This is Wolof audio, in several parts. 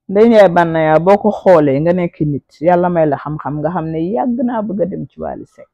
Ndeye Ndiaye Banaya boo ko xoolee nga nekk nit yàlla may la xam-xam nga xam ne yàgg naa bëgg a dem ci Wally Seck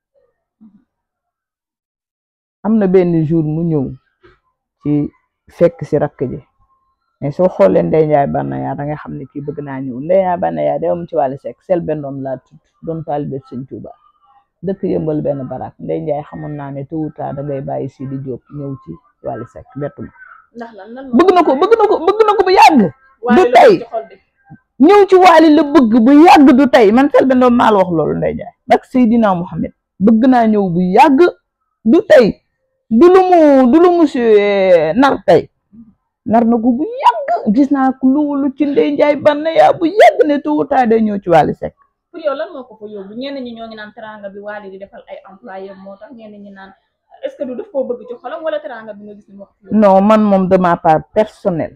am na benn jour mu ñëw ci fekk si rakk ji mais soo xoolee Ndeye Ndiaye Banaya da nga xam ne kii bëgg naa ñëw Ndeye Ndiaye Banaya dem ci Wally Seck sel benn doom laa tudd doon taalibe Sëñ Tuuba dëkk yëmbal benn barak Ndeye Ndiaye xamoon naa ne tôt ou tard da ngay bàyyi Sidi Diop ñëw ci Wally Seck bettu ma ndax lan lan bëgg na ko bëgg na ko bëgg na ko bu yàgg waaye du la tey ci xol bi ñëw ci Wally la bëgg bu yàgg du tey man Selbé Ndom maa la wax loolu Ndeye Ndiaye bak Seydina Mohamed bëgg naa ñëw bu yàgg du tey du lu mu du lu mu si nar tey nar na ko bu yàgg gis naa ko loolu ci Ndeye Ndiaye Banaya bu yàgg ne tôt ou tard day ñëw ci Wally Seck pour yow lan moo ko fa yóbbu ñenn ñi ñoo ngi naan teranga bi Wally di defal ay employé moo tax ñenn ñi naan est-ce que du daf koo bëgg ci xolam wala teranga bi nga gis ni moo ko fa yóbbu non man moom de ma part personnelle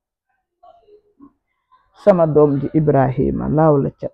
sama doom ji Ibrahima laaw la ca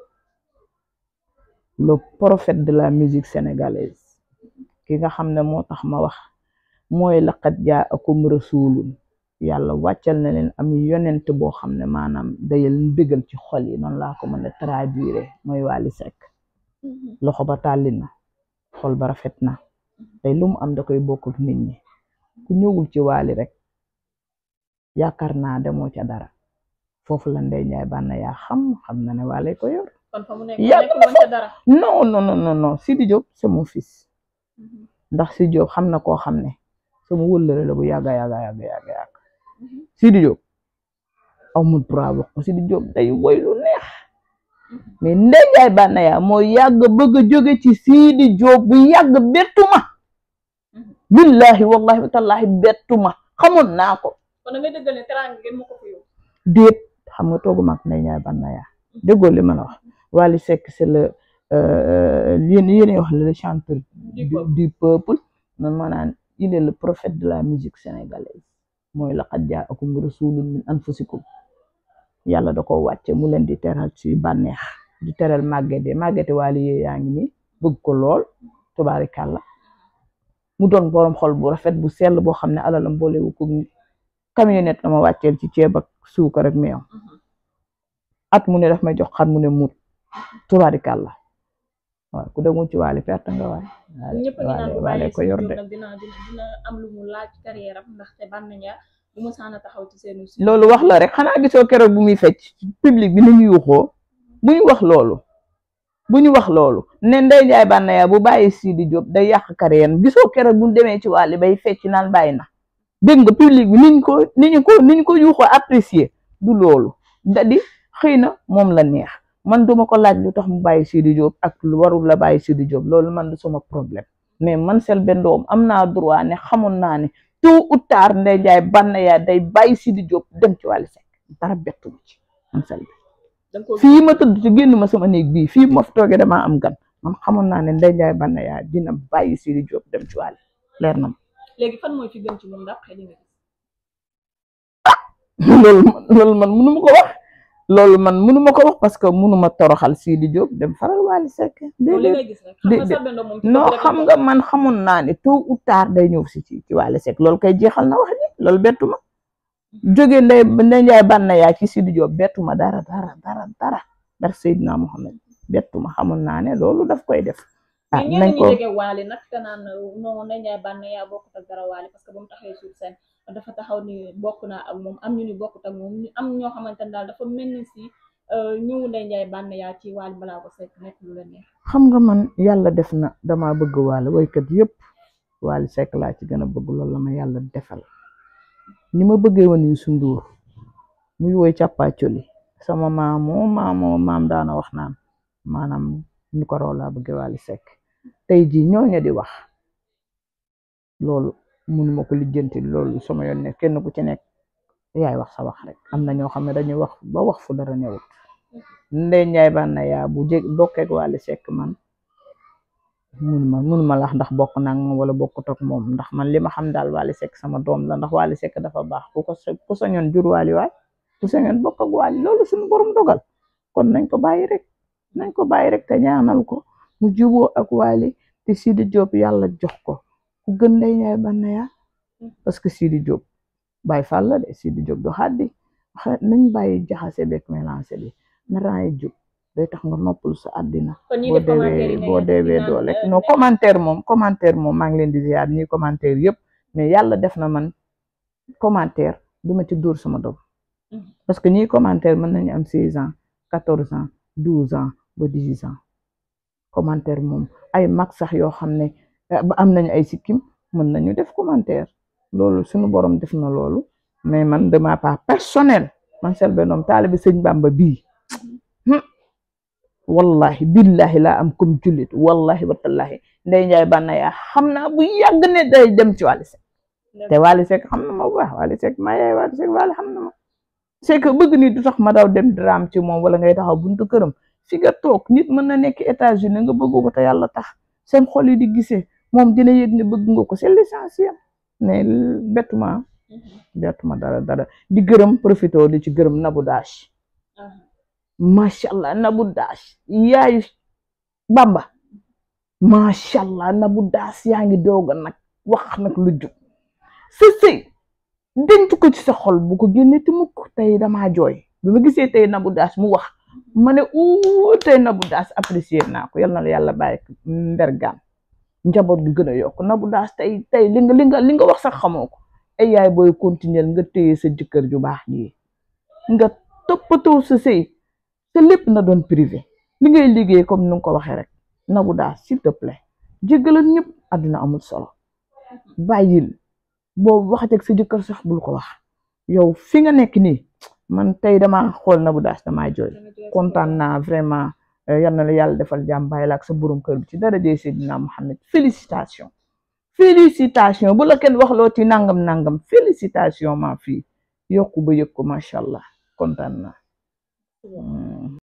le prophète de la musique sénégalaise ki nga xam ne moo tax ma wax mooy laqad jaakum rasulun yàlla wàccal na leen am yonent boo xam ne maanaam dayal bégal ci xol yi noonu laa ko mën a traduire mooy Wally Seck loxo ba tàlli na xol ba rafet na tey lu mu am da koy bokk ak nit ñi ku ñëwul ci Wally rek yaakaar naa demoo ca dara foofu la Ndeye Ndiaye Banaya xam xam na ne Wally ko yor kon fa mu nekk Yàgg nekkul woon ca dara non non non non non Sidi Diop c'est mon fils ndax Sidi Diop xam na koo xam ne sama wëllëre la bu yàgga yàgga yàgga yàgga yàgg Sidi Diop amul droit wax ko Sidi Diop day woy lu neex mais Ndeye Ndiaye Banaya moo yàgg bëgg a jóge ci Sidi Diop bu yàgg bettuma billahi wallahi wa tallahi bettuma xamoon naa ko kon da ngay dëggal ne teranga ngeen moo ko fa yóbbu déet xam nga toogu mag Ndeye Ndiaye Banaya déggoo li ma la wax Wally Seck c'est le yéen yéen wax le chanteur du, peuple. du peuple man ma naan il est le prophète de la musique sénégalaise mooy laqad jaakum rasulun min anfusikum yàlla da ko wàcce mu leen di teral ci bànneex di teral màggete màggete Wally yee yaa ngi nii bëgg ko lool tubaarikàlla mu doon borom xol bu rafet bu sell boo xam ne alalam boolewu ko nit camionnette la ma wàcceel ci ceeb ak suukar ak meew at mu ne daf may jox xar mu ne mut tubaarikàlla waaw ku demul ci Wally perte nga waay ñëpp a ngi naan bu Wally bàyyee ko Sidi yor Diop de nag dina dina dina am lu mu laaj carrière am ndaxte Banaya bu mu saan a taxaw ci seenu si loolu wax la rek xanaa gisoo keroog bu muy fecc public bi ni ñu yuuxoo bu ñu wax loolu bu ñu wax loolu ne Ndeye Ndiaye Banaya bu bàyyi Sidi Diop day yàq carrière gisoo keroog bu ñu demee ci Wally bay fecc naan bàyyi na dégg nga public bi niñ ko ni ñu ko ni ñu ko yuuxoo apprécier du loolu da di xëy na moom la neex man duma ko laaj lu tax mu bàyyi Sidi Diop ak lu warul la bàyyi Sidi Diop loolu man du sama problème mais man Selbé Ndom am naa droit ne xamoon naa ne tôt ou tard Ndeye Ndiaye Banaya day bàyyi Sidi Diop dem ci Wally Seck dara bettu ma ci man Selbé da nga ko fii ma tëdd ci génn ma sama néeg bii fii ma fi toogee damaa am gan man xamoon naa ne Ndeye Ndiaye Banaya dina bàyyi Sidi Diop dem ci Wally leer na ma léegi fan mooy fi gën ci moom ndax xëy na loolu loolu man munu ma ko wax loolu man munu ma ko wax parce que munu ma toroxal Sidi Diop dem faral Wally Seck loolu li déedéet ngay gis rek xam nga déedéet. Selbé Ndom moom ci non bopp rek la xam bokk. nga man xamoon naa ne tôt ou tard day ñëw si ci ci Wally Seck loolu koy jeexal na wax ji loolu bettu ma jóge Ndeye Ndeye Ndiaye Banaya ci Sidi Diop bettu ma dara dara dara dara dar Seydina Mohamed bettu ma xamoon naa ne loolu daf koy def ah mais ñenn nañ ñi ko jege Wally nag te naan non Ndeye Ndiaye Banaya bokkut ak dara Wally parce que ba mu taxawee sur scène dafa taxaw ni bokk naa ak moom am ñu ni bokkut ak moom ñu am ñoo xamante ne daal dafa mel ni si ñëw Ndeye Ndiaye Banaya ci Wally balaa ko sekk nekk lu la neex xam nga man yàlla def na dama bëgg Wally waykat yëpp Wally Seck laa ci gën a bëgg loolu la ma yàlla defal ni ma bëggee woon Youssou Ndour muy woy càppaacoli sama maamoo maamoo maam daana wax naan maanaam nu ko raw laa bëggee Wally Seck tey jii ñooñu di wax loolu mënuma ko lijjanti loolu sama yoon ne kenn ku ci nekk yaay wax sa wax rek am na ñoo xam ne dañuy wax ba wax fu dara newut Ndeye Ndiaye Banaya bu jég bokkeek Wally Seck man munuma munuma lax ndax bokk naa ak moom wala bokkut ak moom ndax man li ma xam daal Wally Seck sama doom la ndax Wally Seck dafa baax ku ko sa- ku sañoon jur Wally waay ku sañoon bokk ak Wally loolu suñu borom dogal kon nañ ko bàyyi rek nañ ko bàyyi rek te ñaanal ko mu juboo ak Wally te Sidi Diop yàlla jox ko ku gën Ndeye Ndiaye Banaya parce que Sidi Diop Baye Fall la de Sidi Diop du xaddi xa nañ bàyyi jaxase beeg mélangé bi na raay jub day tax nga noppalu sa àddina kon ñi boo def commentaire deewee yi boo deewee doo lekk non commentaire moom commentaire moom maa ngi leen di ziar ñi commentaire yëpp mais yàlla def na man commentaire duma ci dóor sama doom Mhm. parce que ñi commentaire mën nañu am seize ans quatorze ans douze ans ba dix ans commentaire moom ay mag sax yoo xam ne eh, ba am nañu ay sikkim mën nañu def commentaire loolu suñu borom def na loolu mais man de ma part personnel man Selbé Ndom taalibe sëñ Bamba bii hmm, wallahi billahi laa am comme jullit wallahi watallahi ndey njaay bànna yaa xam naa bu yàgg ne day dem ci Wally Seck te Wally Seck xam na ma bu baax Wally Seck maa yaay Wally Seck Wally xam na ma c'est que bëgg ni du tax ma daw dem dram ci moom wala ngay taxaw buntu këram fi nga toog nit mën na nekk États-Unis nga bëgg ko te yàlla tax seen xol yi di gisee moom dina yëg ne bëgg nga ko c'est l'essentiel mais bettuma bettuma dara dara di gërëm profité di ci gërëm Nabou Dash macha allah Nabou Dash yaayu Bamba macha allah Nabou Dash yaa ngi doog a nag wax nag lu jub sa sëy denc ko ci sa xol bu ko génne te mukk tey damaa jooy bi ma gisee tey Nabou Dash mu wax ma ne uu tey Nabou Dash apprécier naa ko yal na la yàlla bàyyi ko mbergaan njaboot gi gën a yokk Nabou Dash tey tey li nga li nga li nga wax sax xamoo ko ay yaay booy continuer nga téye sa jëkkër ju baax ji nga toppatoo sa sëy te lépp na doon privé li ngay liggéey comme ni nga ko waxee rek Nabou Dash s'il te plaît jéggalal ñëpp àdduna amul solo bàyyil boo waxateeg sa jëkkër sax bul ko wax yow fi nga nekk nii man tey dama xool Nabou Dash damaa jooy kontaan naa vraiment eh, yal na la yàlla defal jàmm bàyyi la ak sa borom kër bi ci dara jëy Seydina Mohamed félicitation félicitation bu la kenn waxloo ci nangam nangam félicitation maa fii yokku ba yëg ko macha allah kontaan naa. Hmm.